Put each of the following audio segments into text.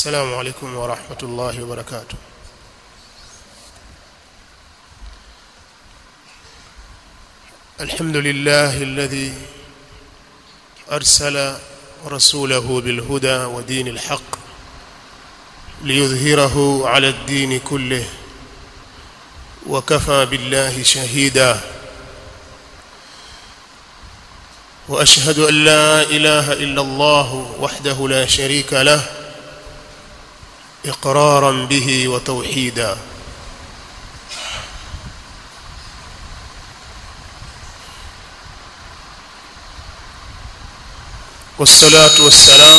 السلام عليكم ورحمة الله وبركاته الحمد لله الذي أرسل رسوله بالهدى ودين الحق ليظهره على الدين كله وكفى بالله شهيدا واشهد ان لا اله الا الله وحده لا شريك له اقرارا به وتوحيدا والصلاه والسلام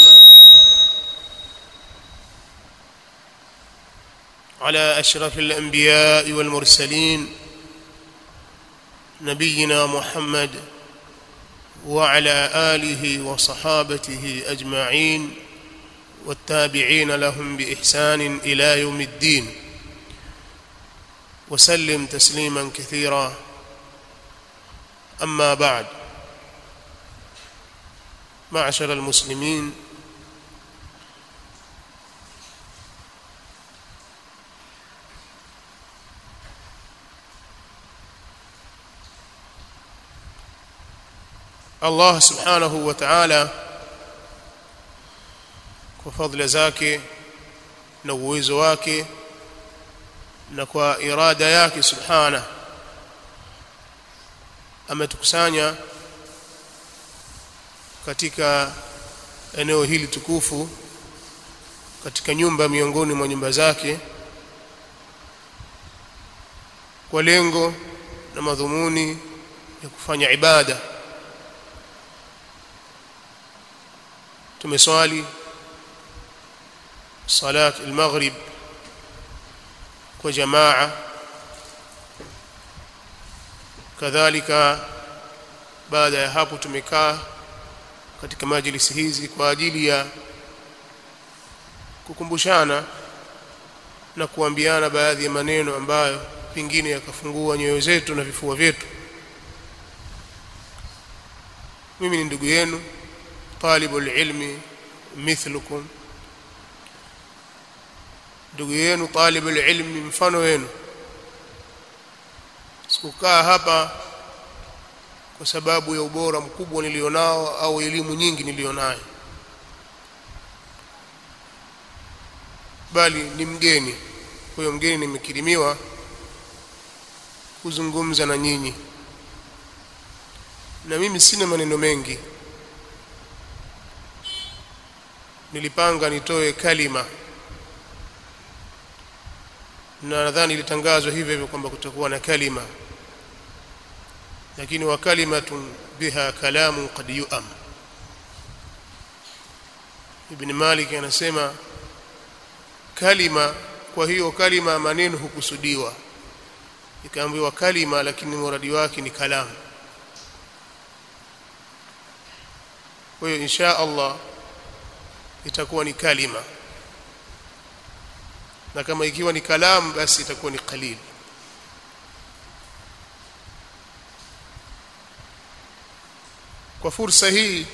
على اشرف الانبياء والمرسلين نبينا محمد وعلى اله وصحابته اجمعين والتابعين لهم باحسان الى يوم الدين وسلم تسليما كثيرا اما بعد معشر المسلمين Allah subhanahu wa ta'ala kwa fadhila zake na uwezo wake na kwa irada yake subhana ametukusanya katika eneo hili tukufu katika nyumba miongoni mwa nyumba zake kwa lengo na madhumuni ya kufanya ibada tumeswali salat al-maghrib kwa jamaa kadhalika baada ya hapo tumekaa katika majlisi hizi kwa ajili ya kukumbushana na kuambiana baadhi ya maneno ambayo pengine yakafungua nyoyo zetu na vifua vyetu mimi ni ndugu yenu طالب العلم مثلكم ndugu yenu talib alilmi mfano wenu sikukaa hapa kwa sababu ya ubora mkubwa nilionao au elimu nyingi nilionayo bali ni mgeni kwa hiyo mgeni nimekirimiwa kuzungumza na nyinyi na mimi sina maneno mengi nilipanga nitoe kalima na nadhani ilitangazwa hivyo hivyo kwamba kutakuwa na kalima lakini wa kalimatun biha kalamu qad yu'am ibn malik anasema kalima kwa hiyo kalima maneno hukusudiwa ikaambiwa kalima lakini muradi wake ni kalamu kwa hiyo insha Allah itakuwa ni kalima na kama ikiwa ni kalam basi itakuwa ni qalil kwa fursa hii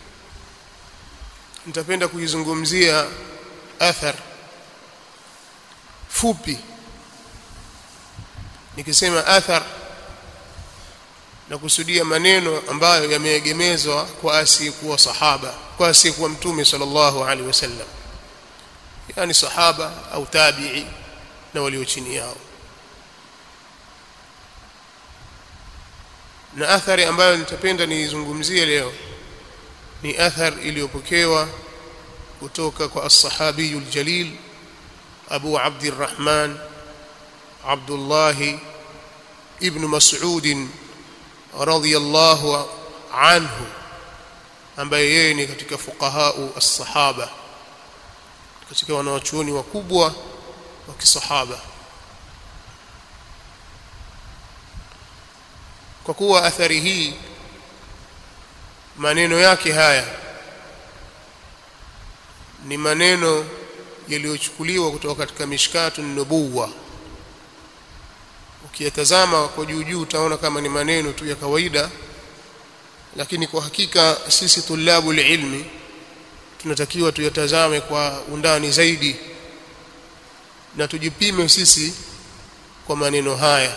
nitapenda kuizungumzia athar fupi nikisema athar na kusudia maneno ambayo yameegemezwa kwa asiyekuwa sahaba kwa asiyekuwa mtume sallallahu alaihi wasallam yani sahaba au tabi'i na walio chini yao na athari ambayo nitapenda niizungumzie leo ni athar iliyopokewa kutoka kwa as-sahabiyul jalil Abu Abdurrahman Abdullah ibn Mas'ud radhiyallahu anhu ambaye yeye ni katika fuqahau as-sahaba katika wanawachuoni wakubwa wa kisahaba kwa kuwa athari hii maneno yake haya ni maneno yaliyochukuliwa kutoka katika mishkatu nubuwa ukiyatazama kwa juu juu utaona kama ni maneno tu ya kawaida lakini kwa hakika sisi tulabu ilmi tunatakiwa tuyatazame kwa undani zaidi na tujipime sisi kwa maneno haya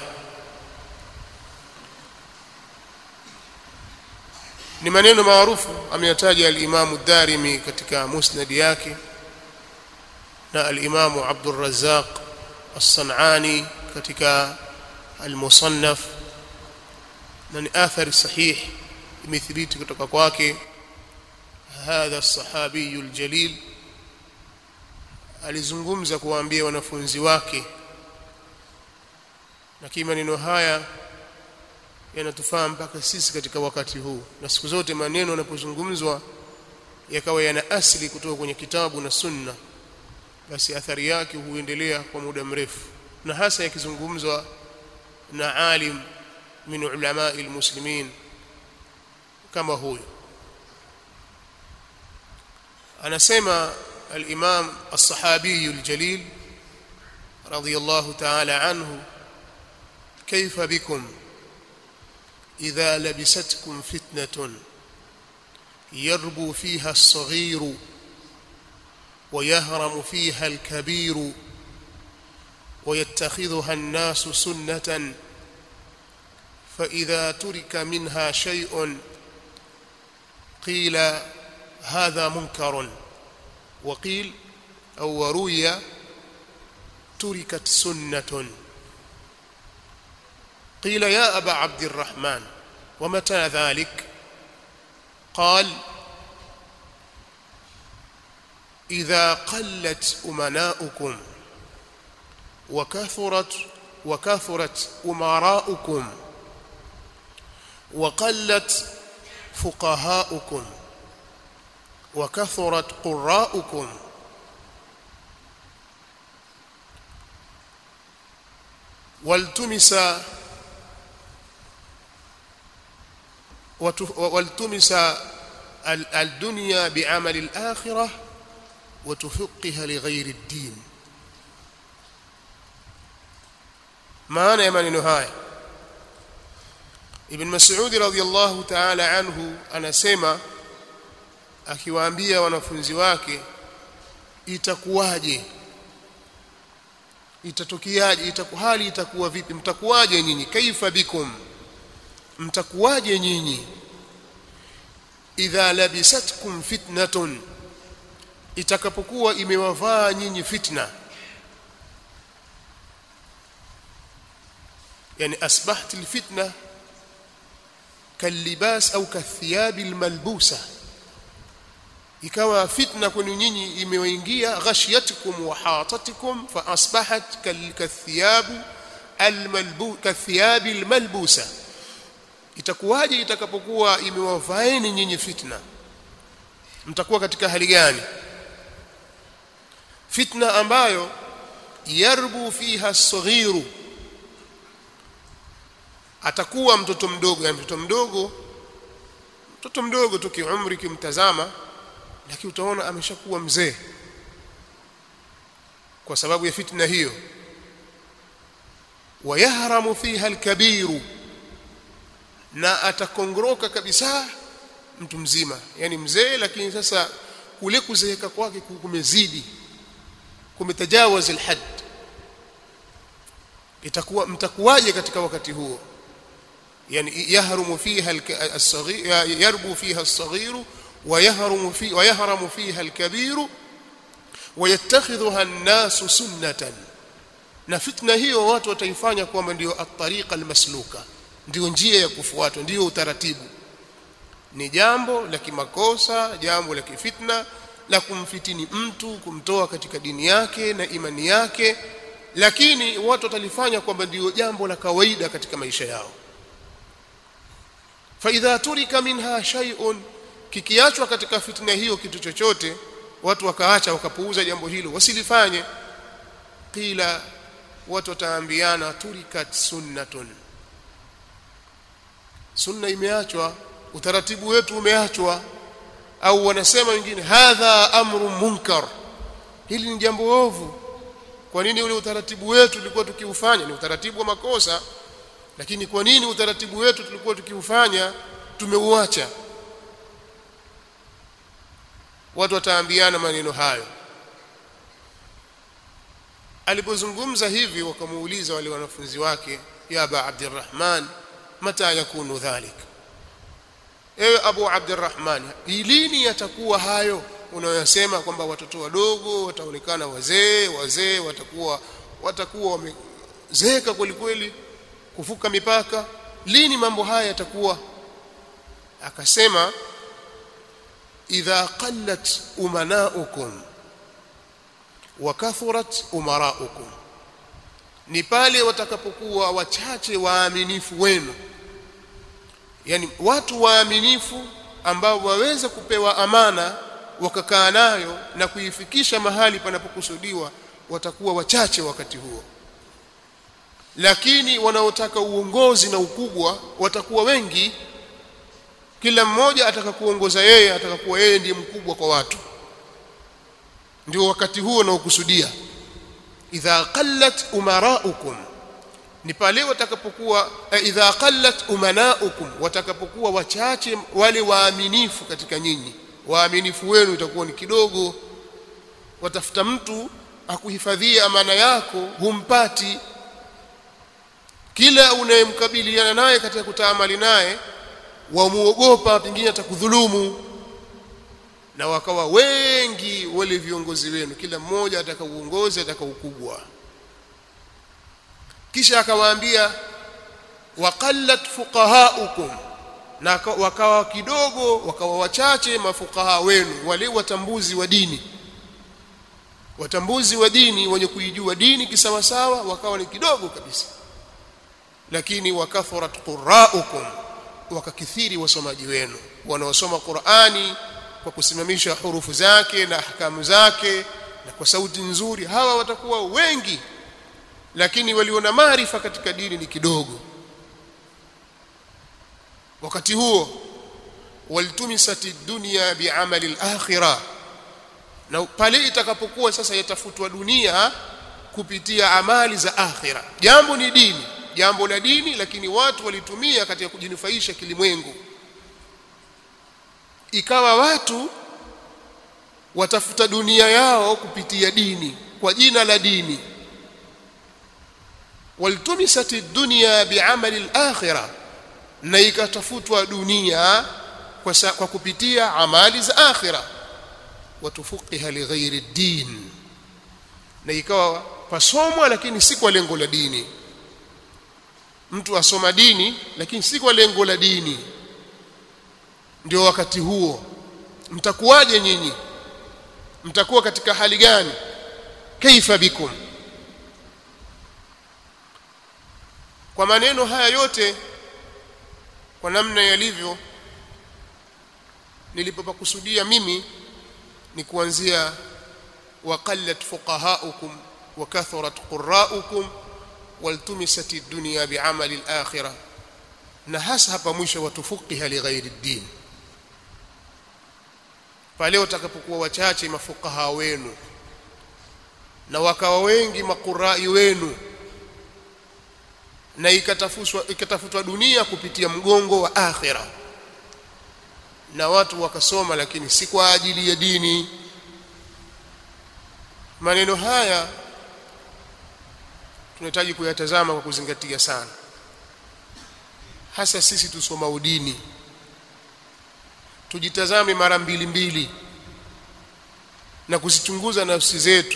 ni maneno maarufu ameyataja al-Imam ad-Darimi katika musnad yake na al-Imam Abdul Razzaq as-San'ani katika al-Musannaf na ni athari sahih imethibiti kutoka kwake hadha as-sahabi al-jalil alizungumza kuwaambia wanafunzi wake na maneno haya yanatufaa mpaka sisi katika wakati huu na siku zote maneno yanapozungumzwa yakawa yana asili kutoka kwenye kitabu na sunna basi athari yake huendelea kwa muda mrefu na hasa yakizungumzwa na alim min ulama almuslimin kama huyo anasema al-imam as-sahabi al-jalil radiyallahu ta'ala anhu كيف بكم إذا لبستكم فتنة يربو فيها الصغير ويهرم فيها الكبير ويتخذها الناس سنة فإذا ترك منها شيء قيل هذا منكر وقيل أو روي تركت سنة قيل يا أبا عبد الرحمن ومتى ذلك قال إذا قلت أمناؤكم وكثرت وكثرت أمراؤكم وقلت فقهاؤكم وكثرت قراؤكم والتمس والتمس الدنيا بعمل الآخرة وتفقها لغير الدين maana ya maneno haya Ibn Mas'ud radhiyallahu ta'ala anhu anasema akiwaambia wanafunzi wake itakuwaje itatokiaje itaku hali itakuwa vipi mtakuwaje nyinyi kaifa bikum mtakuwaje nyinyi idha labisatkum fitnatun itakapokuwa imewavaa nyinyi fitna yani asbahat alfitna kalibas au kathiyabi almalbusa ikawa fitna kwenu nyinyi imewaingia ghashiyatkum wa hatatikum fa asbahat kalkathiyabu almalbu kathiyabi almalbusa itakuwaje itakapokuwa imewavaeni nyinyi fitna mtakuwa katika hali gani fitna ambayo yarbu fiha as-saghiru atakuwa mtoto mdogo yani mtoto mdogo mtoto mdogo tu kiumri kimtazama lakini utaona ameshakuwa mzee kwa sababu ya fitna hiyo wayahramu fiha al-kabiru na atakongoroka kabisa mtu mzima yani mzee lakini sasa kule kuzeeka kwake kumezidi kumetajawaz alhad itakuwa mtakuwaje katika wakati huo yani yahrumu fiha as-saghir yarbu fiha as-saghir ويهرم في ويهرم فيها الكبير ويتخذها الناس سنة na fitna hiyo watu wataifanya kwamba ndio at-tariqa al-masluka ndio njia ya kufuatwa ndio utaratibu ni jambo la kimakosa jambo la kifitna la kumfitini mtu kumtoa katika dini yake na imani yake lakini watu watalifanya kwamba ndio jambo la kawaida katika maisha yao fa idha turika minha shay'un kikiachwa katika fitna hiyo kitu chochote watu wakaacha wakapuuza jambo hilo wasilifanye qila watu wataambiana turikat sunnatun sunna imeachwa utaratibu wetu umeachwa au wanasema wengine hadha amru munkar hili ni jambo ovu kwa nini ule utaratibu wetu tulikuwa tukiufanya ni utaratibu wa makosa lakini kwa nini utaratibu wetu tulikuwa tukiufanya tumeuacha watu wataambiana maneno hayo alipozungumza hivi wakamuuliza wale wanafunzi wake ya aba abdirrahman mata yakunu dhalik ewe abu abdirrahman lini yatakuwa hayo unayosema kwamba watoto wadogo wataonekana wazee wazee watakuwa watakuwa wamezeeka kweli kweli kuvuka mipaka lini mambo haya yatakuwa akasema idha qallat umanaukum wa kathurat umaraukum ni pale watakapokuwa wachache waaminifu wenu yani watu waaminifu ambao waweza kupewa amana wakakaa nayo na kuifikisha mahali panapokusudiwa watakuwa wachache wakati huo lakini wanaotaka uongozi na ukubwa watakuwa wengi kila mmoja ataka kuongoza yeye ataka kuwa yeye ndiye mkubwa kwa watu ndio wakati huo naokusudia idha qallat umaraukum ni pale watakapokuwa eh, idha qallat umanaukum watakapokuwa wachache wale waaminifu katika nyinyi waaminifu wenu itakuwa ni kidogo watafuta mtu akuhifadhia amana yako humpati kila unayemkabiliana naye katika kutaamali naye wamuogopa pengine atakudhulumu na wakawa wengi wale viongozi wenu kila mmoja ataka uongozi ataka ukubwa kisha akawaambia waqallat fuqahaukum na wakawa kidogo wakawa wachache mafukaha wenu wale watambuzi wa dini watambuzi wa dini wenye kuijua dini kisawasawa wakawa ni kidogo kabisa lakini wakathurat quraukum wakakithiri wasomaji wenu wanaosoma Qur'ani kwa kusimamisha hurufu zake na ahkamu zake na kwa sauti nzuri hawa watakuwa wengi lakini waliona maarifa katika dini ni kidogo wakati huo waltumisati dunya bi'amali al-akhirah na pale itakapokuwa sasa yatafutwa dunia kupitia amali za akhira jambo ni dini jambo la dini lakini watu walitumia katika kujinufaisha kilimwengu ikawa watu watafuta dunia yao kupitia dini kwa jina la dini waltumisati dunya bi'amali al-akhirah na ikatafutwa dunia kwa, sa, kwa kupitia amali za akhira watufuqiha lighairi din na ikawa pasomwa lakini si kwa lengo la dini mtu asoma dini lakini si kwa lengo la dini ndio wakati huo mtakuwaje nyinyi mtakuwa katika hali gani kaifa bikum kwa maneno haya yote kwa namna yalivyo nilipopakusudia mimi ni kuanzia waqallat fuqahaukum wa kathurat qurraukum waltumisat ad-dunya bi'amali al-akhirah na hasa hapa mwisho watufuqiha lighairi ad-din pale utakapokuwa wachache mafukaha wenu na wakawa wengi maqurai wenu na ikatafutwa ikatafutwa dunia kupitia mgongo wa akhira na watu wakasoma lakini si kwa ajili ya dini maneno haya tunahitaji kuyatazama kwa kuzingatia sana hasa sisi tusoma udini tujitazame mara mbili mbili na kuzichunguza nafsi zetu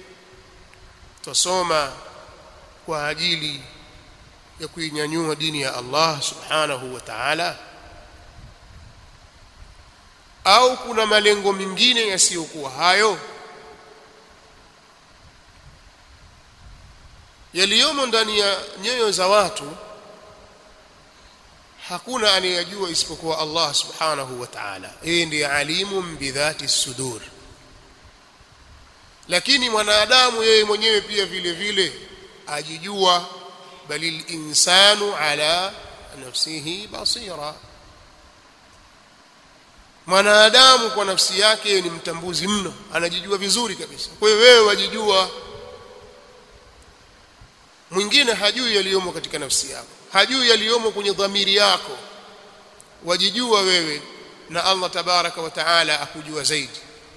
tusoma kwa ajili ya kuinyanyua dini ya Allah subhanahu wa ta'ala au kuna malengo mengine yasiyokuwa hayo yaliyomo ndani ya nyoyo za watu hakuna anayejua isipokuwa Allah subhanahu wa ta'ala yeye ndiye alimu bidhati sudur lakini mwanadamu yeye mwenyewe pia vile vile ajijua bali linsanu ala nafsihi basira mwanadamu kwa nafsi yake ni mtambuzi mno anajijua vizuri kabisa kwa hiyo wewe wajijua mwingine hajui yaliyomo katika nafsi yako hajui yaliyomo kwenye dhamiri yako wajijua wewe na Allah tabaraka wa taala akujua zaidi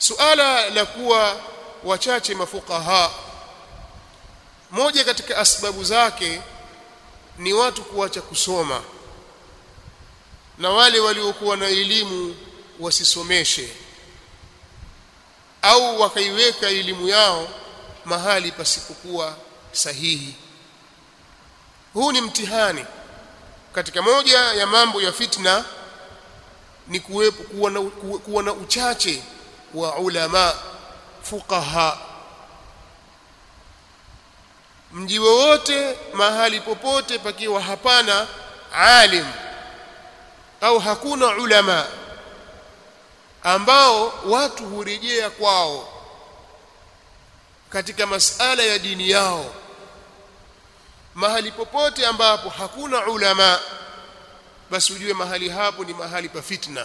suala la kuwa wachache mafukaha moja katika asbabu zake ni watu kuacha kusoma na wale waliokuwa na elimu wasisomeshe au wakaiweka elimu yao mahali pasipokuwa sahihi huu ni mtihani katika moja ya mambo ya fitna ni kuwepo kuwa na, kuwa na uchache wa ulama fuqaha mji wowote mahali popote pakiwa hapana alim au hakuna ulama ambao watu hurejea kwao katika masala ya dini yao mahali popote ambapo hakuna ulama basi ujue mahali hapo ni mahali pa fitna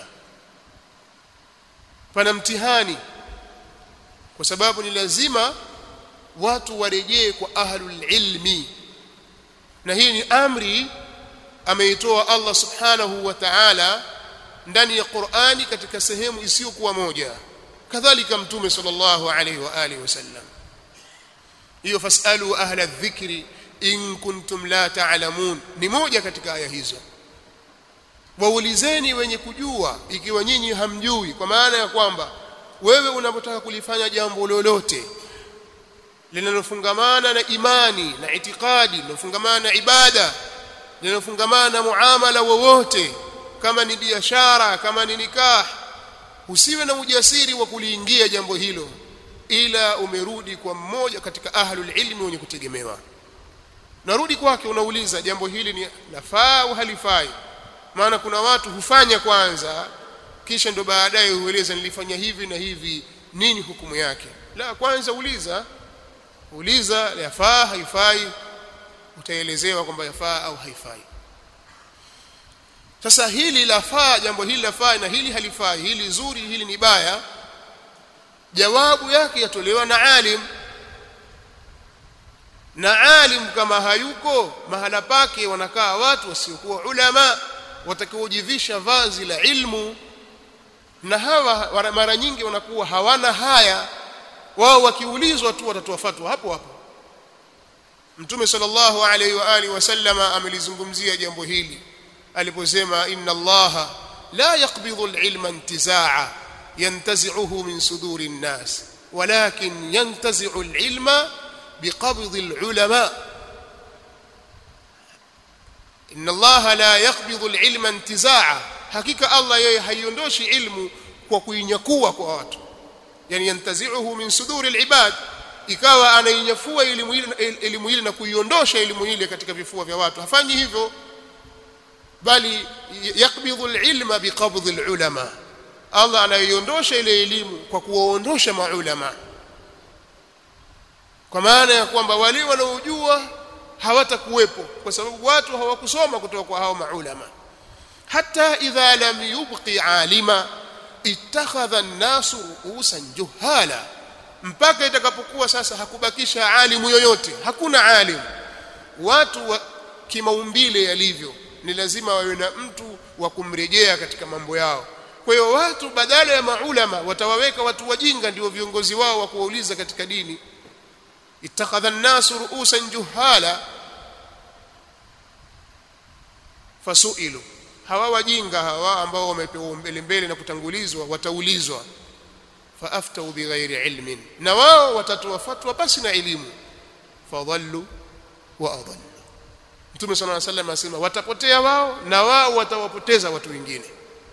pana mtihani kwa sababu ni lazima watu warejee kwa ahlul ilmi na hii ni amri ameitoa Allah subhanahu wa ta'ala ndani ya Qur'ani katika sehemu isiyokuwa moja kadhalika mtume sallallahu alayhi wa alihi wasallam hiyo fasalu ahla dhikri in kuntum la ta'lamun ni moja katika aya hizo waulizeni wenye kujua ikiwa nyinyi hamjui kwa maana ya kwamba wewe unapotaka kulifanya jambo lolote linalofungamana na imani na itikadi linalofungamana na ibada linalofungamana na muamala wowote kama ni biashara kama ni nikah usiwe na ujasiri wa kuliingia jambo hilo ila umerudi kwa mmoja katika ahlul ilmi wenye kutegemewa narudi kwake unauliza jambo hili ni lafaa au halifai maana kuna watu hufanya kwanza kisha ndo baadaye hueleza nilifanya hivi na hivi nini hukumu yake la kwanza uliza uliza yafaa haifai utaelezewa kwamba yafaa au haifai sasa hili lafaa jambo hili lafaa na hili halifai hili zuri hili ni baya jawabu yake yatolewa na alim na alim kama hayuko mahala pake wanakaa watu wasiokuwa ulama watakaojivisha vazi la ilmu na hawa mara nyingi wanakuwa hawana haya wao wakiulizwa tu watatoa fatwa hapo hapo mtume sallallahu alaihi wa alihi wasallama amelizungumzia jambo hili aliposema inna allaha la yaqbidhu alilma intizaa yantazi'uhu min suduri an-nas walakin yantazi'u alilma biqabdhi alulama inna allaha la yaqbidhu alilma intizaa hakika allah yeye haiondoshi ilmu kwa kuinyakua kwa watu yani yantazi'uhu min suduri alibad ikawa anainyafua elimu ile elimu ile na kuiondosha elimu ile katika vifua vya watu hafanyi hivyo bali yakbidhu alilma biqabdhi alulama Allah anaiondosha ile elimu kwa kuwaondosha maulama kwa maana ya kwamba wale wanaojua hawatakuwepo kwa sababu watu hawakusoma kutoka kwa hao maulama hata idha lam yubqi alima ittakhadha an-nasu ru'usan juhala mpaka itakapokuwa sasa hakubakisha alimu yoyote hakuna alimu watu wa kimaumbile yalivyo ni lazima wawe na mtu wa kumrejea katika mambo yao kwa hiyo watu badala ya maulama watawaweka watu wajinga ndio viongozi wao wa kuwauliza katika dini ittakhadha an-nasu ru'usan juhala fasuilu hawa wajinga hawa ambao wamepewa mbele mbele na kutangulizwa wataulizwa faaftau bighairi ilmin na wao watatoa fatwa basi na elimu fadhallu wa adallu Mtume صلى الله عليه وسلم asema watapotea wao na wao watawapoteza watu wengine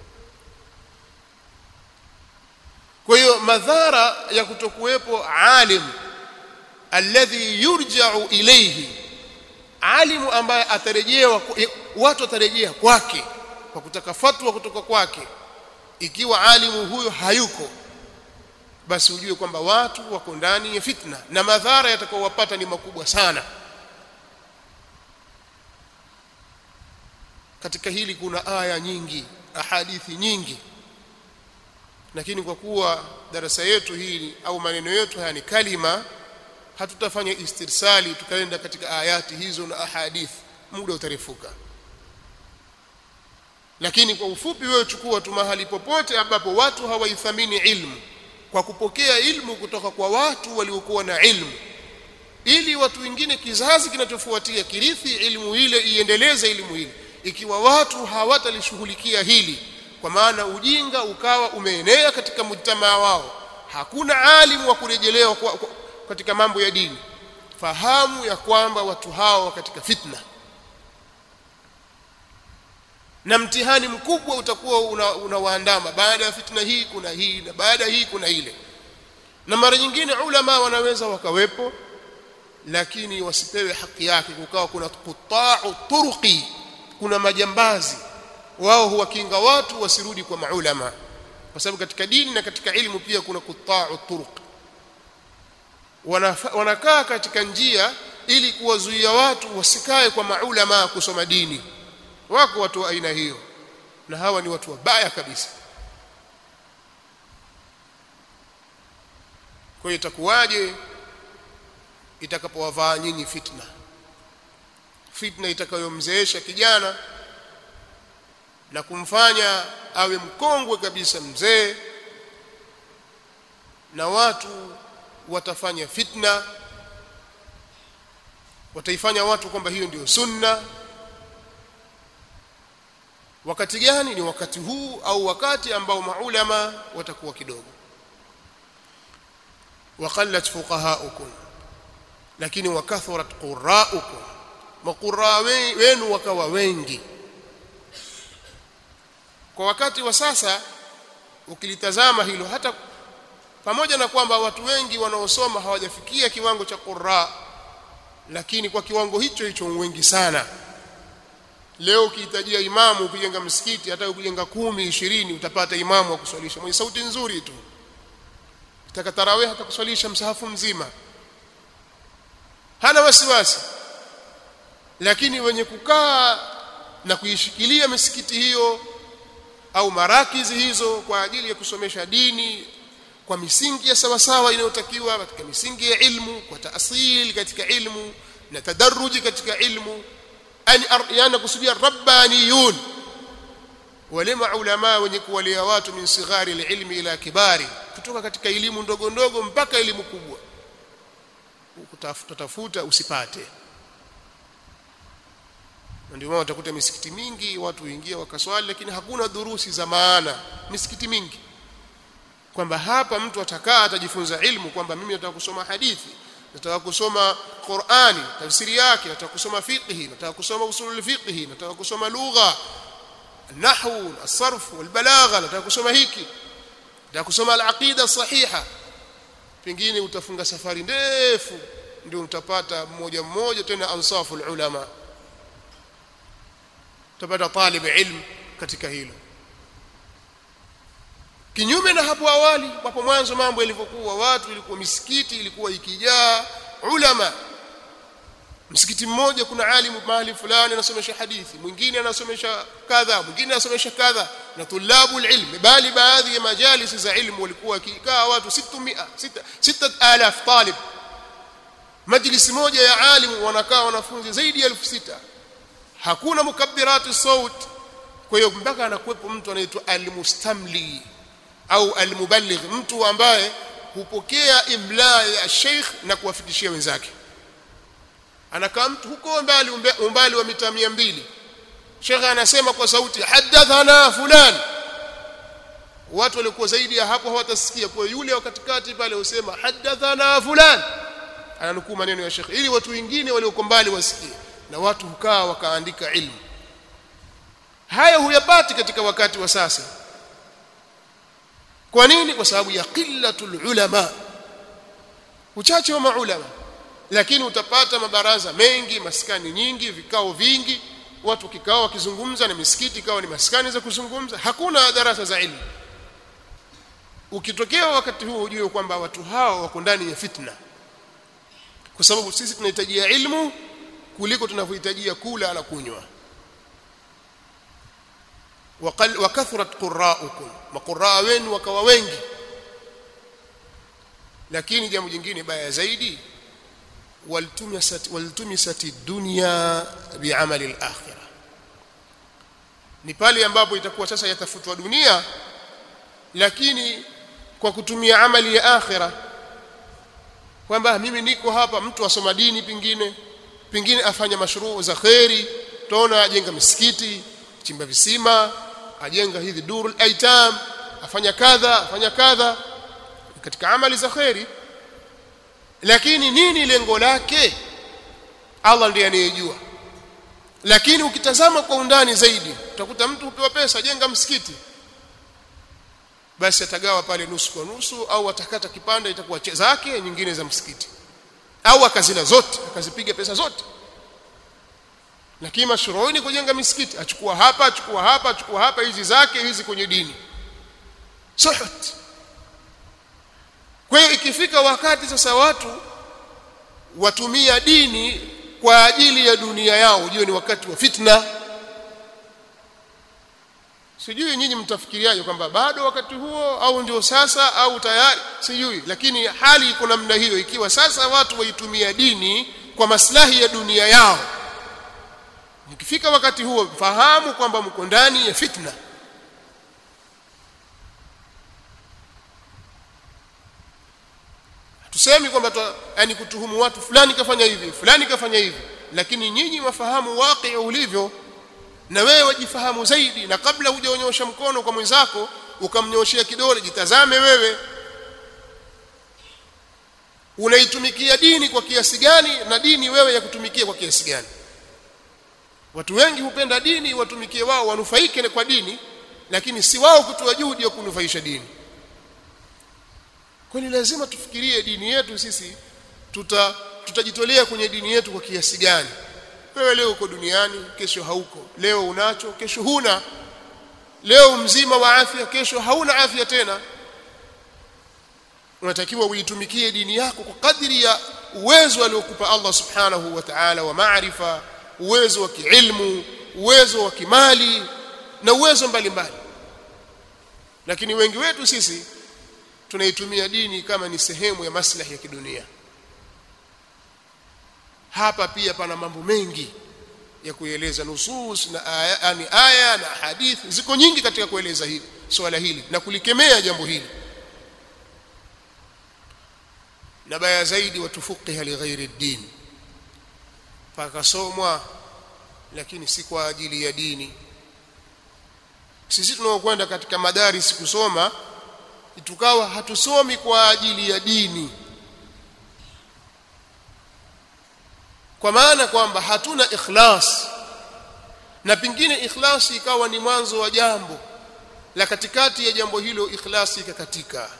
kwa hiyo madhara ya kutokuwepo alim alladhi yurja'u ilayhi alimu ambaye atarejewa watu watarejea kwake kwa kutaka fatwa kutoka kwake ikiwa alimu huyo hayuko basi ujue kwamba watu wako ndani ya fitna na madhara yatakayowapata ni makubwa sana katika hili kuna aya nyingi ahadithi nyingi lakini kwa kuwa darasa yetu hili au maneno yetu haya ni kalima hatutafanya istirsali tukaenda katika ayati hizo na ahadithi muda utarefuka lakini kwa ufupi wewe chukua tu mahali popote ambapo watu hawaithamini ilmu kwa kupokea ilmu kutoka kwa watu waliokuwa na ilmu ili watu wengine kizazi kinachofuatia kirithi ilmu ile iendeleze ilmu ile ikiwa watu hawatalishughulikia hili kwa maana ujinga ukawa umeenea katika mujtamaa wao hakuna alimu wa kurejelewa kwa, kwa, katika mambo ya dini fahamu ya kwamba watu hao katika fitna na mtihani mkubwa utakuwa unawaandama una baada ya fitna hii kuna hii na baada hii kuna ile na mara nyingine ulama wanaweza wakawepo lakini wasipewe haki yake kukawa kuna quta'u turuqi kuna majambazi wao huwakinga watu wasirudi kwa maulama kwa sababu katika dini na katika ilmu pia kuna quta'u turuq wanakaa katika njia ili kuwazuia watu wasikae kwa maulama kusoma dini wako watu wa aina hiyo na hawa ni watu wabaya kabisa kwa hiyo itakuwaje itakapowavaa nyinyi fitna fitna itakayomzeesha kijana na kumfanya awe mkongwe kabisa mzee na watu watafanya fitna wataifanya watu kwamba hiyo ndio sunna wakati gani ni wakati huu au wakati ambao maulama watakuwa kidogo waqallat fuqahaukum lakini wakathurat quraukum maqurra wenu wakawa wengi kwa wakati wa sasa ukilitazama hilo hata pamoja na kwamba watu wengi wanaosoma hawajafikia kiwango cha qurra lakini kwa kiwango hicho hicho wengi sana leo ukihitajia imamu ukijenga msikiti hata ukijenga kumi ishirini utapata imamu wa kuswalisha mwenye sauti nzuri tu utaka tarawih hata kuswalisha msahafu mzima hana wasiwasi lakini wenye kukaa na kuishikilia misikiti hiyo au marakizi hizo kwa ajili ya kusomesha dini kwa misingi ya sawasawa inayotakiwa katika misingi ya ilmu kwa taasili katika ilmu na tadaruji katika ilmu yani kusudia rabbaniyun wale maulama wenye kuwalea watu min sighari ilmi ila kibari kutoka katika elimu ndogo ndogo mpaka elimu kubwa ukutafuta usipate ndio maana utakuta misikiti mingi watu huingia wakaswali lakini hakuna durusi za maana misikiti mingi kwamba hapa mtu atakaa atajifunza ilmu kwamba mimi nataka kusoma hadithi nataka kusoma Qur'ani tafsiri yake nataka kusoma fiqhi nataka kusoma usulul fiqhi nataka kusoma lugha nahwu as-sarf wal balagha nataka kusoma hiki nataka kusoma al-aqida sahiha pengine utafunga safari ndefu ndio utapata mmoja mmoja tena ansaful ulama utapata talib ilm katika hilo kinyume na hapo awali hapo mwanzo mambo yalivyokuwa watu ilikuwa misikiti ilikuwa ikijaa ulama msikiti mmoja kuna alimu mahali fulani anasomesha hadithi mwingine anasomesha kadha mwingine anasomesha kadha na tulabu ilm bali baadhi ya majalisi za ilmu walikuwa kikaa watu 600 6000 talib majlisi moja ya alimu wanakaa wanafunzi zaidi ya 6000 hakuna mukabbirati saut kwa hiyo mpaka anakuwepo mtu anaitwa almustamli au almuballigh mtu ambaye hupokea imla ya sheikh na kuwafikishia wenzake anakaa mtu huko mbali umbali wa mita 200 sheikh anasema kwa sauti hadathana fulan watu walikuwa zaidi ya hapo hawatasikia kwa yule wa katikati pale usema hadathana fulan ananukuu maneno ya sheikh ili watu wengine walioko mbali wasikie na watu hukaa wakaandika ilmu haya huyapati katika wakati wa sasa kwa nini kwa sababu ya qillatul ulama uchache wa maulama lakini utapata mabaraza mengi maskani nyingi vikao vingi watu kikao wakizungumza na misikiti ikawa ni maskani za kuzungumza hakuna darasa za ilmu ukitokea wakati huo ujue kwamba watu hao wako ndani ya fitna kwa sababu sisi tunahitajia ilmu kuliko tunavyohitajia kula na kunywa wa kathrat qurra'ukum maqurra wenu wakawa wengi lakini jambo jingine baya zaidi waltumisat waltumisat dunya bi'amali al-akhirah ni pale ambapo itakuwa sasa yatafutwa dunia lakini kwa kutumia amali ya akhira kwamba mimi niko hapa mtu asoma dini pingine pingine afanya mashruu za khairi tuona ajenga misikiti chimba visima ajenga hizi durul aitam afanya kadha afanya kadha katika amali za khairi lakini nini lengo lake Allah ndiye anayejua lakini ukitazama kwa undani zaidi utakuta mtu hupewa pesa jenga msikiti basi atagawa pale nusu kwa nusu au atakata kipande itakuwa zake nyingine za msikiti au akazila zote akazipiga pesa zote lakini mashruuni kujenga misikiti achukua hapa achukua hapa achukua hapa hizi zake hizi kwenye dini suhut kwa hiyo ikifika wakati sasa watu watumia dini kwa ajili ya dunia yao ujue ni wakati wa fitna sijui nyinyi mtafikiriaje kwamba bado wakati huo au ndio sasa au tayari sijui lakini hali iko namna hiyo ikiwa sasa watu waitumia dini kwa maslahi ya dunia yao mkifika wakati huo fahamu kwamba mko ndani ya fitna tusemi kwamba yani kutuhumu watu fulani kafanya hivi fulani kafanya hivi lakini nyinyi wafahamu waqi ulivyo na wewe wajifahamu zaidi na kabla hujaonyosha mkono kwa mwenzako ukamnyoshia kidole jitazame wewe unaitumikia dini kwa kiasi gani na dini wewe ya kutumikia kwa kiasi gani watu wengi hupenda dini watumikie wao wanufaike kwa dini lakini si wao kutoa juhudi ya kunufaisha dini kwani lazima tufikirie dini yetu sisi tuta tutajitolea kwenye dini yetu kwa kiasi gani wewe leo uko duniani kesho hauko leo unacho kesho huna leo mzima wa afya kesho hauna afya tena unatakiwa uitumikie dini yako kwa kadri ya uwezo aliokupa Allah subhanahu wa ta'ala wa maarifa uwezo wa kiilmu uwezo wa kimali na uwezo mbalimbali lakini wengi wetu sisi tunaitumia dini kama ni sehemu ya maslahi ya kidunia hapa pia pana mambo mengi ya kueleza nusus na aya, yani aya na hadithi ziko nyingi katika kueleza hili swala hili na kulikemea jambo hili na baya zaidi watufuqiha lighairi dini pakasomwa lakini si kwa ajili ya dini sisi tunaokwenda katika madaris kusoma tukawa hatusomi kwa ajili ya dini kwa maana kwamba hatuna ikhlas na pingine ikhlasi ikawa ni mwanzo wa jambo la katikati ya jambo hilo ikhlasi ikakatika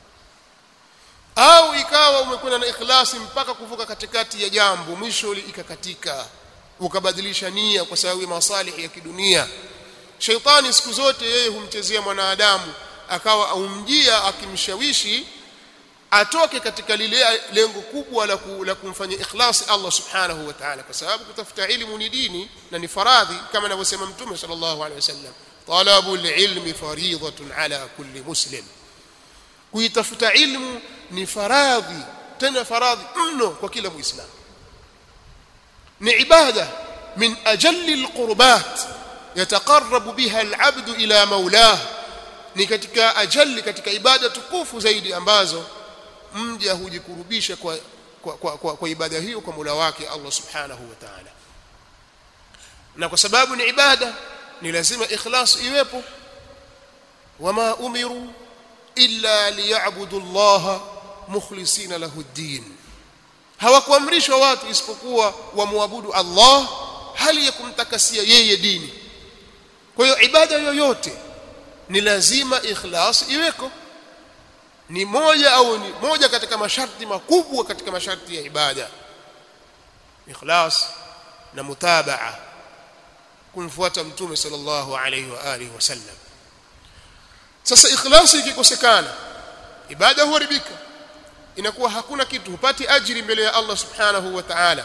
au ikawa umekwenda na ikhlasi mpaka kuvuka katikati ya jambo mwisho ikakatika ukabadilisha nia kwa sababu ya masalihi ya kidunia sheitani siku zote yeye humchezea mwanadamu akawa aumjia akimshawishi atoke katika lile lengo kubwa la, ku, la kumfanyia ikhlasi Allah subhanahu wa ta'ala kwa sababu kutafuta ilmu ni dini na ni faradhi kama anavyosema mtume sallallahu alaihi wasallam talabul ilmi fariidatun ala kulli muslim kuitafuta ilmu ni faradhi tena faradhi mno kwa kila muislamu ni ibada min ajalli alqurbat yataqarrabu biha alabd ila maulah ni katika ajali katika ibada tukufu zaidi ambazo mja hujikurubisha kwa kwa, kwa, kwa, kwa ibada hiyo kwa Mola wake Allah Subhanahu wa Ta'ala na kwa sababu ni ibada ni lazima ikhlas iwepo wama umiru illa liya'budu Allah mukhlisina lahu ad-din hawakuamrishwa watu isipokuwa wamwabudu Allah hali ya kumtakasia yeye dini kwa hiyo ibada yoyote ni lazima ikhlas iweko ni moja au ni moja katika masharti makubwa katika masharti ya ibada ikhlas na mutabaa kumfuata mtume sallallahu alayhi wa alihi wasallam sasa ikhlasi ikikosekana ibada huharibika inakuwa hakuna kitu hupati ajiri mbele ya Allah subhanahu wa ta'ala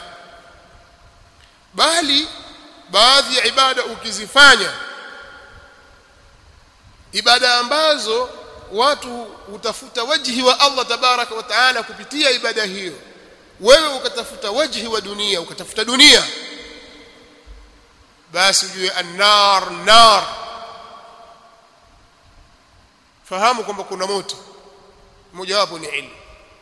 bali baadhi ya ibada ukizifanya ibada ambazo watu hutafuta wajhi wa Allah tabaraka wa taala kupitia ibada hiyo wewe ukatafuta wajhi wa dunia ukatafuta dunia basi ujue annar nar fahamu kwamba kuna moto mojawapo ni ilmu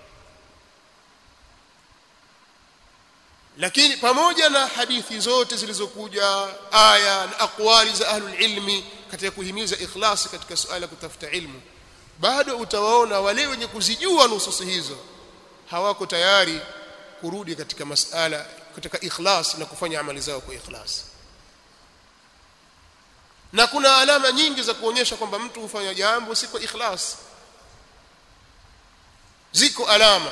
lakini pamoja na hadithi zote zilizokuja aya na aqwali za ahlul ilmi katika kuhimiza ikhlasi katika suala kutafuta ilmu bado utawaona wale wenye kuzijua nususi hizo hawako tayari kurudi katika masala katika ikhlas na kufanya amali zao kwa ikhlas na kuna alama nyingi za kuonyesha kwamba mtu hufanya jambo si kwa ikhlas ziko alama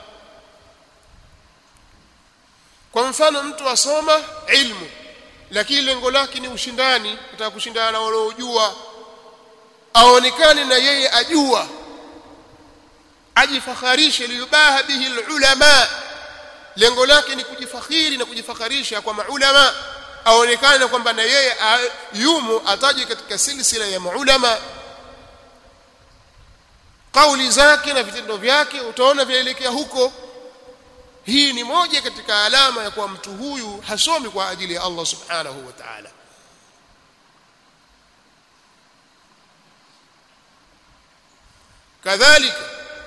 kwa mfano mtu asoma ilmu lakini lengo lake ni ushindani nataka kushindana na waliojua aonekane na yeye ajua ajifakharishe liyubaha bihi ulama lengo lake ni kujifakhiri na kujifakharisha kwa maulama aonekane kwamba na yeye yumo ataje katika silsila ya maulama kauli zake na vitendo vyake utaona vyaelekea huko hii ni moja katika alama ya kuwa mtu huyu hasomi kwa ajili ya Allah subhanahu wa ta'ala kadhalika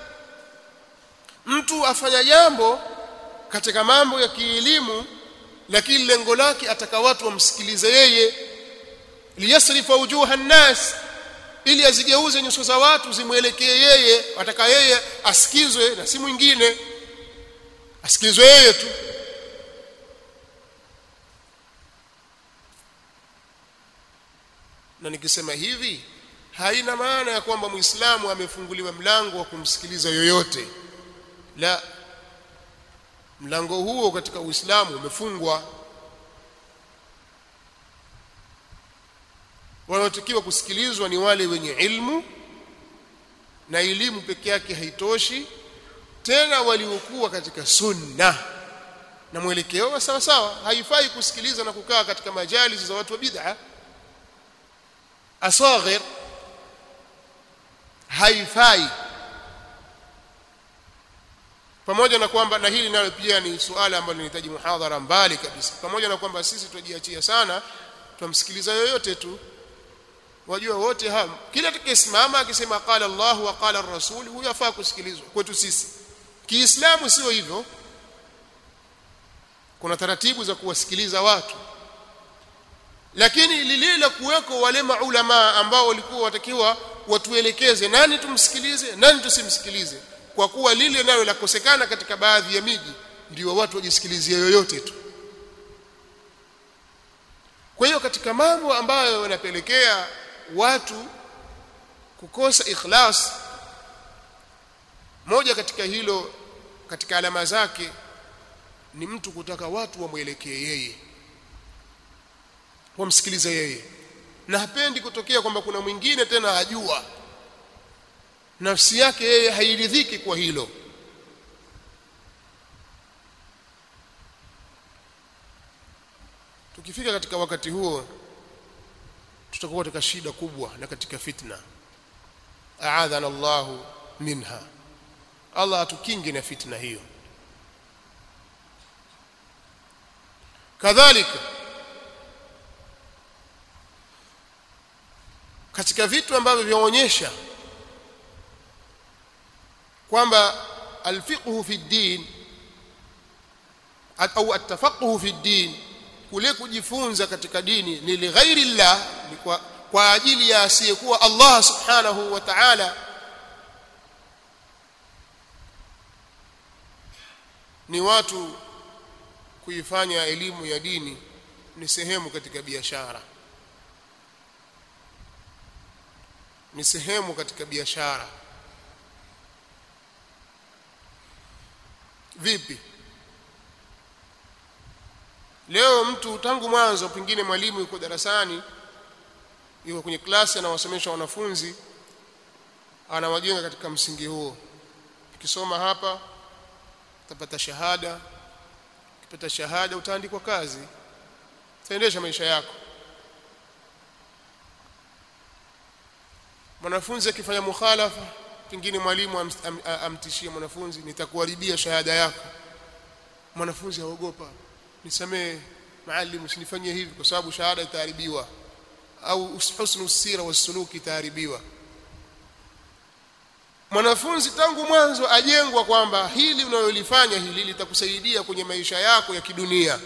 mtu afanya jambo katika mambo ya kielimu lakini lengo lake ataka watu wamsikilize yeye liyasrifa wujuha nnas ili azigeuze nyuso za watu zimwelekee yeye ataka yeye asikizwe na si mwingine asikilizwe yeye tu na nikisema hivi haina maana ya kwamba muislamu amefunguliwa mlango wa kumsikiliza yoyote la mlango huo katika uislamu umefungwa wanaotakiwa kusikilizwa ni wale wenye ilmu na elimu peke yake haitoshi tena waliokuwa katika sunna na mwelekeo wa sawa sawa haifai kusikiliza na kukaa katika majalis za watu wa bid'a asaghir haifai pamoja na kwamba na hili nalo pia ni suala ambalo linahitaji muhadhara mbali kabisa pamoja na kwamba sisi tujiachia sana tumsikiliza yoyote tu wajua wote hao kila tukisimama akisema qala Allah wa qala ar-rasul huyo afaa kusikilizwa kwetu sisi kiislamu sio hivyo kuna taratibu za kuwasikiliza watu lakini lile la kuweko wale maulama ambao walikuwa watakiwa watuelekeze nani tumsikilize nani tusimsikilize kwa kuwa lile nalo lakosekana katika baadhi ya miji ndio watu wajisikilizie yoyote tu kwa hiyo katika mambo ambayo yanapelekea watu kukosa ikhlas moja katika hilo katika alama zake ni mtu kutaka watu wamwelekee yeye wamsikilize yeye na hapendi kutokea kwamba kuna mwingine tena ajua nafsi yake yeye hairidhiki kwa hilo tukifika katika wakati huo tutakuwa katika shida kubwa na katika fitna aadhana Allahu minha Allah atukinge na fitna hiyo kadhalika katika vitu ambavyo vyaonyesha kwamba alfiqhu fi din au atafaquhu fi din kule kujifunza katika dini ni lighairi llah ni kwa, kwa ajili ya asiyekuwa Allah subhanahu wa ta'ala ni watu kuifanya elimu ya dini ni sehemu katika biashara ni sehemu katika biashara vipi leo mtu tangu mwanzo pengine mwalimu yuko darasani yuko kwenye klasi anawasomesha wanafunzi anawajenga katika msingi huo ukisoma hapa utapata shahada ukipata shahada utaandikwa kazi utaendesha maisha yako mwanafunzi akifanya mukhalafa pengine mwalimu am, am, amtishie mwanafunzi nitakuharibia shahada yako mwanafunzi aogopa nisamee maalim usinifanyie hivi kwa sababu shahada itaharibiwa au husnu sira wasuluki itaharibiwa mwanafunzi tangu mwanzo ajengwa kwamba hili unalolifanya hili litakusaidia kwenye maisha yako ya kidunia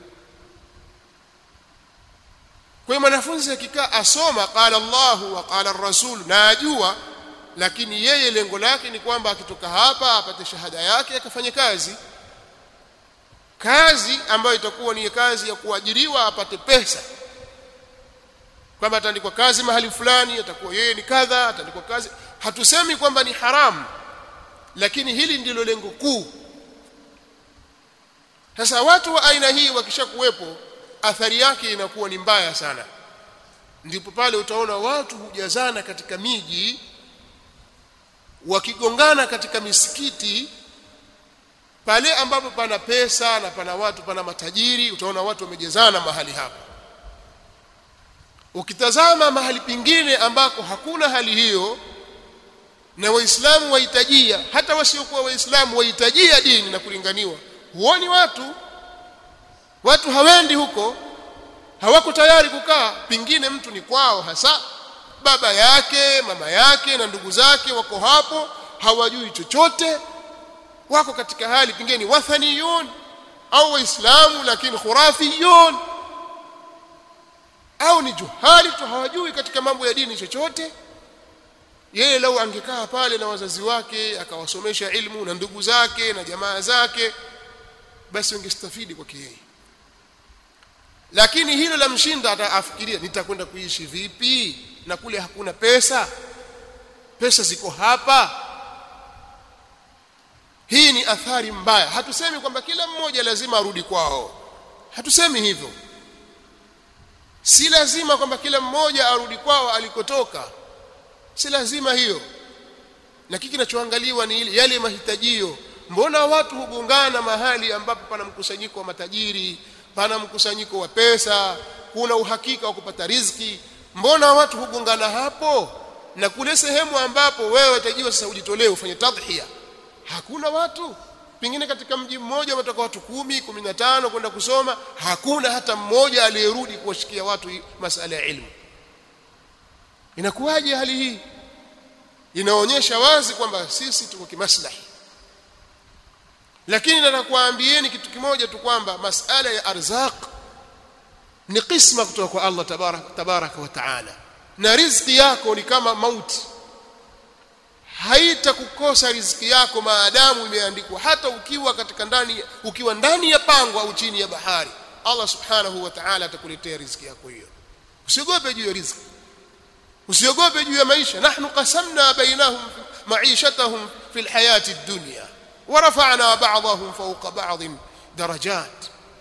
kwa hiyo mwanafunzi akikaa asoma qala Allahu wa qala rasul na ajua lakini yeye lengo lake ni kwamba akitoka hapa apate shahada yake akafanye kazi kazi ambayo itakuwa ni kazi ya kuajiriwa apate pesa kwamba ataandikwa kazi mahali fulani atakuwa yeye ni kadha ataandikwa kazi hatusemi kwamba ni haramu lakini hili ndilo lengo kuu sasa watu wa aina hii wakishakuwepo athari yake inakuwa ni mbaya sana ndipo pale utaona watu hujazana katika miji wakigongana katika misikiti pale ambapo pana pesa na pana watu pana matajiri utaona watu wamejezana mahali hapo ukitazama mahali pingine ambako hakuna hali hiyo na waislamu wahitajia hata wasiokuwa waislamu wahitajia dini na kulinganiwa huoni watu watu hawendi huko hawako tayari kukaa pingine mtu ni kwao hasa baba yake mama yake na ndugu zake wako hapo hawajui chochote wako katika hali pingine ni wathaniyun au waislamu lakini khurafiyun au ni juhali tu hawajui katika mambo ya dini chochote yeye lau angekaa pale na wazazi wake akawasomesha ilmu na ndugu zake na jamaa zake basi ungestafidi kwake yeye lakini hilo la mshinda ataafikiria nitakwenda kuishi vipi na kule hakuna pesa pesa ziko hapa hii ni athari mbaya hatusemi kwamba kila mmoja lazima arudi kwao hatusemi hivyo si lazima kwamba kila mmoja arudi kwao alikotoka si lazima hiyo lakini kinachoangaliwa ni ile yale mahitajio mbona watu hugongana mahali ambapo pana mkusanyiko wa matajiri pana mkusanyiko wa pesa kuna uhakika wa kupata riziki mbona watu hugongana hapo na kule sehemu ambapo wewe utajiwa sasa ujitolee ufanye tadhhiya hakuna watu pengine katika mji mmoja wametoka watu kumi kumi na tano kwenda kusoma hakuna hata mmoja aliyerudi kuwashikia watu masala ya ilmu inakuwaje hali hii inaonyesha wazi kwamba sisi tuko kimaslahi lakini nataka kuambieni kitu kimoja tu kwamba masala ya arzaq ni kisma kutoka kwa Allah tabarak tabaraka wa taala na riziki yako ni kama mauti haitakukosa riziki yako maadamu imeandikwa hata ukiwa katika ndani ukiwa ndani ya pango au chini ya bahari Allah subhanahu wa ta'ala atakuletea riziki yako hiyo usiogope juu ya riziki usiogope juu ya maisha nahnu qasamna bainahum ma'ishatahum fil hayati ad-dunya wa rafa'na ba'dahum fawqa ba'd darajat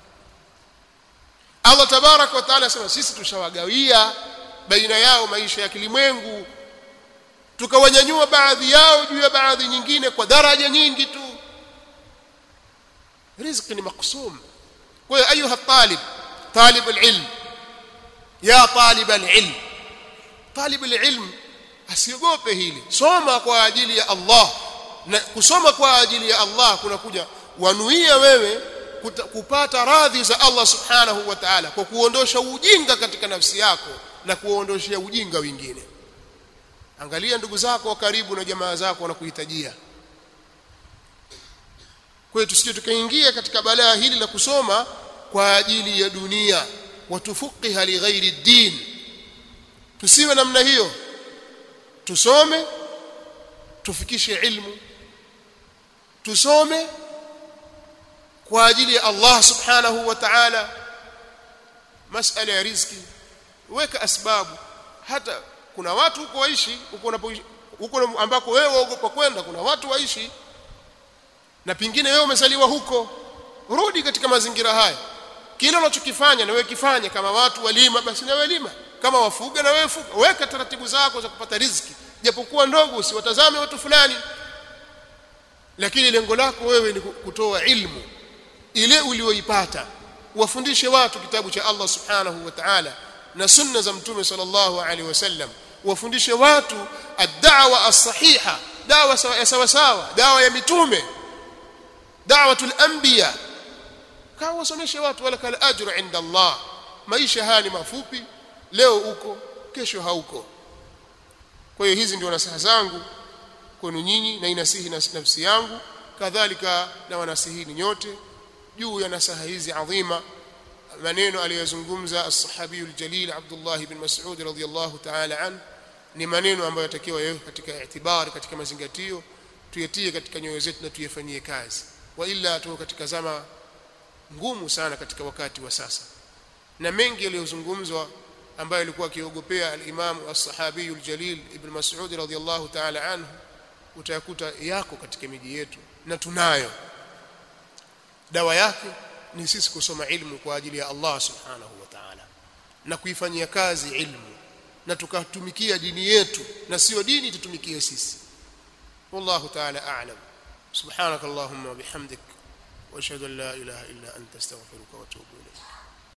Allah tabarak wa ta'ala sema sisi tushawagawia baina yao maisha ya kilimwengu tukawanyanyua baadhi yao juu ya baadhi nyingine kwa daraja nyingi tu riziki ni maksum kwa hiyo ayuha talib talib alilm ya talib alilm talib alilm asiogope hili soma kwa ajili ya Allah na kusoma kwa ajili ya Allah kunakuja wanuia wewe kupata radhi za Allah subhanahu wa ta'ala kwa kuondosha ujinga katika nafsi yako na kuondoshia ujinga wengine angalia ndugu zako wa karibu na jamaa zako wanakuhitajia kwa hiyo tusije tukaingia katika balaa hili la kusoma kwa ajili ya dunia watufuqiha li ghairi din tusiwe namna hiyo tusome tufikishe ilmu tusome kwa ajili ya Allah subhanahu wa ta'ala masala ya riziki weka asbabu hata kuna watu huko waishi huko unapoishi huko ambako wewe waogopa kwenda kuna watu waishi na pingine wewe umezaliwa huko rudi katika mazingira haya kile unachokifanya na wewe kifanye kama watu walima basi na wewe lima kama wafuga na wewe fuga weka taratibu zako za kupata riziki japokuwa ndogo usiwatazame watu fulani lakini lengo lako wewe ni kutoa ilmu ile ulioipata wafundishe watu kitabu cha Allah subhanahu wa ta'ala na sunna za mtume sallallahu alaihi wasallam wafundishe watu ad-da'wa as-sahiha dawa ya sawa sawa dawa ya mitume da'watul anbiya kawa wasomeshe watu wala kal ajru inda Allah maisha haya ni mafupi leo uko kesho hauko kwa hiyo hizi ndio nasaha zangu kwenu nyinyi na inasihi nafsi yangu kadhalika na wanasihini nyote juu ya nasaha hizi adhima maneno aliyozungumza as-sahabi al-jalil Abdullah ibn Mas'ud radhiyallahu ta'ala an ni maneno ambayo yatakiwa yawe katika itibari katika mazingatio tuyatie katika nyoyo zetu na tuyafanyie kazi wa illa tuko katika zama ngumu sana katika wakati wa sasa na mengi yaliyozungumzwa ambayo alikuwa akiogopea al-Imam as-sahabi al-jalil ibn Mas'ud radhiyallahu ta'ala anhu utayakuta yako katika miji yetu na tunayo dawa yake ni sisi kusoma ilmu kwa ajili ya Allah subhanahu wa ta'ala na kuifanyia kazi ilmu na tukatumikia dini yetu na sio dini tutumikie sisi wallahu ta'ala a'lam subhanakallahumma wa bihamdik wa ashhadu an la ilaha illa anta astaghfiruka wa atubu ilayk